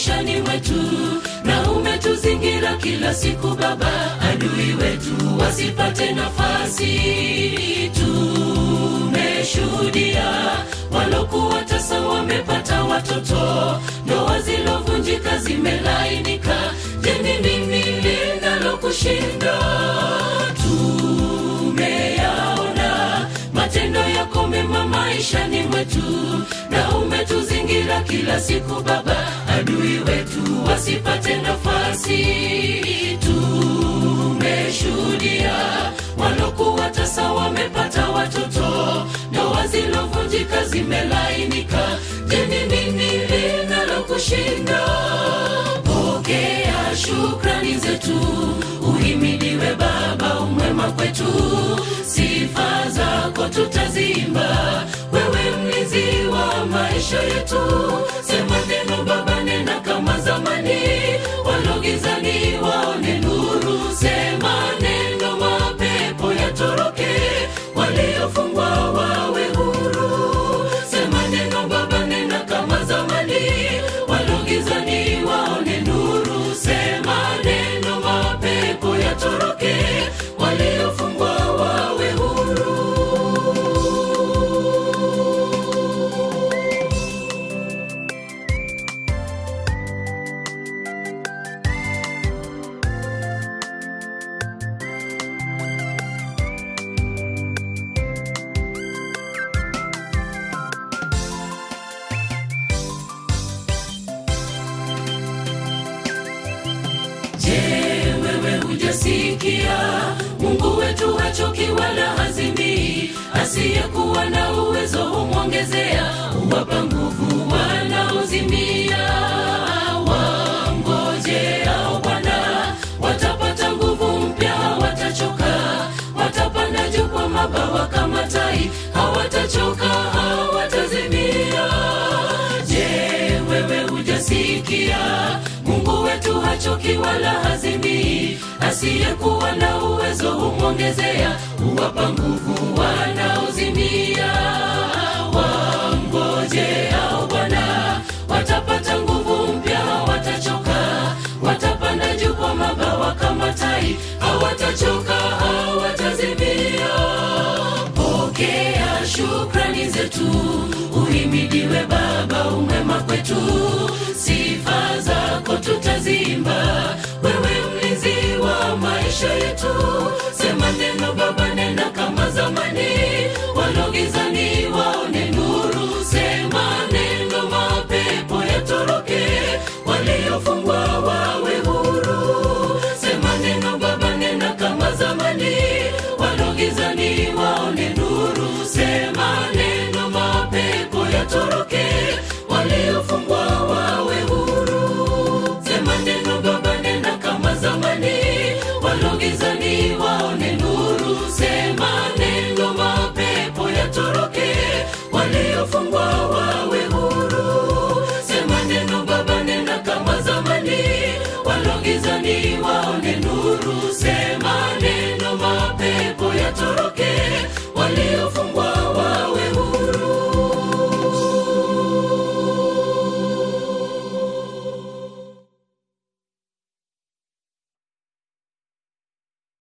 maishani mwetu na umetuzingira kila siku baba adui wetu wasipate nafasi tumeshuhudia walokuwa tasa wamepata watoto ndoa zilovunjika zimelainika je ni nini linalokushinda tumeyaona matendo yako mema maishani mwetu na umetuzingira kila siku baba adui wetu wasipate nafasi tumeshuhudia walokuwa tasa wamepata watoto ndoa zilovunjika zimelainika je ni nini linalokushinda pokea shukrani zetu uhimidiwe baba umwema kwetu sifa zako tutazimba wewe mlinzi wa maisha yetu sema neno baba nena kama zamani walogizani waone nuru sema neno mapepo yatoroke waliofungwa wawe huru sema neno baba nena kama zamani walogizani waone nuru sema neno mapepo yatoroke waliofungwa wawe huru Je, wewe hujasikia? Mungu wetu hachoki wala hazimii, asiyekuwa na uwezo humwongezea, huwapa nguvu wanaozimia. Wangojeao Bwana watapata nguvu mpya, hawatachoka, watapanda juu kwa mabawa kama tai, hawatachoka, hawatazimia. Je, wewe hujasikia? Mungu wetu hachoki wala hazimii, asiyekuwa na uwezo humwongezea, huwapa nguvu wanaozimia. Wangojeao Bwana watapata nguvu mpya, hawatachoka, watapanda juu kwa mabawa kama tai, hawatachoka, hawatazimia. Pokea shukrani zetu, uhimidiwe Baba, umwema kwetu, sifa zako tutazimba, wewe mlinzi wa maisha yetu. Sema neno Baba, nena kama zamani, walogizani waone nuru. Sema neno, mapepo yatoroke, waliofungwa wawe huru. Sema neno Baba, nena kama zamani, walogizani waone nuru. Sema neno, mapepo yatoroke, waliofungwa wawe huru. Sema neno Baba, nena kama zamani, walogizani waone nuru. Sema neno, mapepo yatoroke, waliofungwa wawe huru. Sema neno Baba, nena kama zamani, walogizani waone nuru. Sema